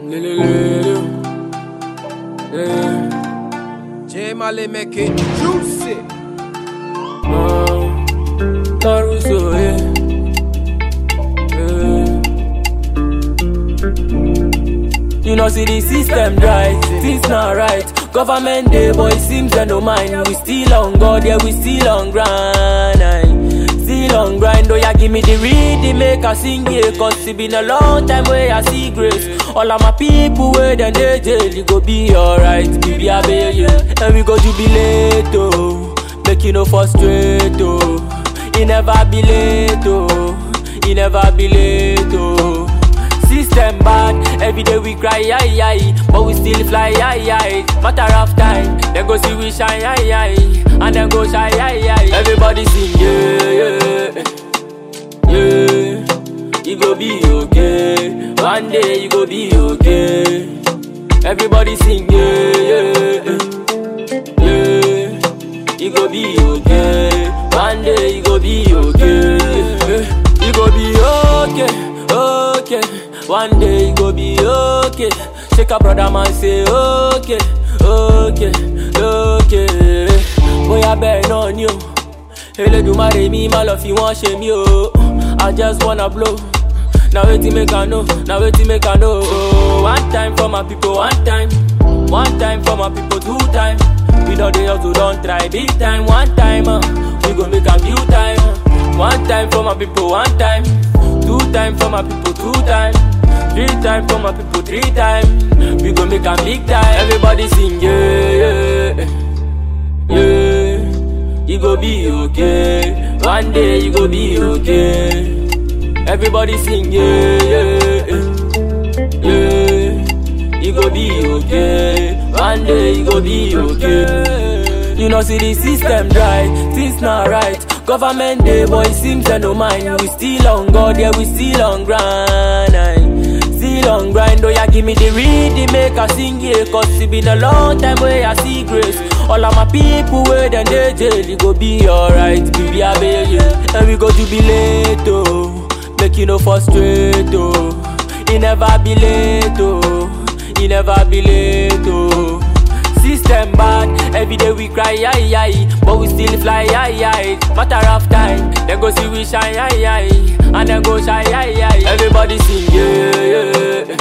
J Mali make it juicy. Caruso, yeah. You know, see the system right, things not right. Government day, boy, seems they no mind. We still on God, yeah, we still on grind. aye. Still on grind, oh yeah, give me the read, make I sing yeah. Cause it been a long time where I see grace. All of my people where then they jail, you go be alright, baby, I bail you. And we go jubilate, oh. Make you no frustrate, oh. You never be late, oh. You never be late, oh. System bad, every day we cry, aye, aye, but we still fly, aye, aye. Matter of time, then go see we shine, aye, aye, and then go shy, aye, aye. Everybody sing, yeah, yeah, yeah. You go be okay, one day you go be okay. Everybody sing, yeah, yeah, yeah. You go be okay, one day you go be okay. You go be okay, okay. One day you go be okay. Shake a brother man say okay, okay, okay. Bóyá bẹ́ẹ̀ náà ni o. Elédùmarè mi má lọ fi wọ́n ṣe mí o. I just wanna blow. Na wetin make I know, na wetin make I know. Oh, one time for my people, one time. One time for my people, two time. We know they also don't try big time. One time, uh, we gon' make a few time. One time for my people, one time. Two time for my people, two time. Three time for my people, three time. We gon' make a big time. Everybody sing, yeah, yeah, yeah. You go be okay. One day you go be okay. Everybody sing, yeah, yeah, yeah. You go be okay. One day you go be okay. You know, see the system right, things not right. Government day, boy, seems they no mind. We still on God, yeah, we still on grind. aye. Still on grind, oh yeah, give me the read, make I sing yeah. Cause it been a long time where I see grace. All of my people where then they jail, you go be alright, baby, I bail you. And we go jubilate, oh. Make you no frustrate, oh. You never be late, oh. You never be late, oh. System bad, every day we cry, aye, aye, but we still fly, aye, aye. Matter of time, then go see we shine, aye, aye, and then go shy, aye, aye. Everybody sing, yeah, yeah,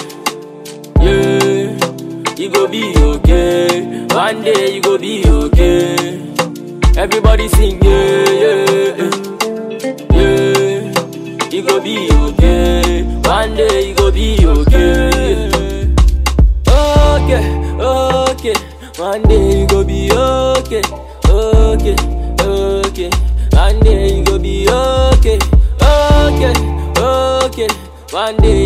yeah. You go be okay, one day you go be okay. Everybody sing, yeah, yeah, yeah. You go be okay, one day you go be okay. Okay, okay. One day you go be okay, okay, okay. One day you go be okay, okay, okay. One day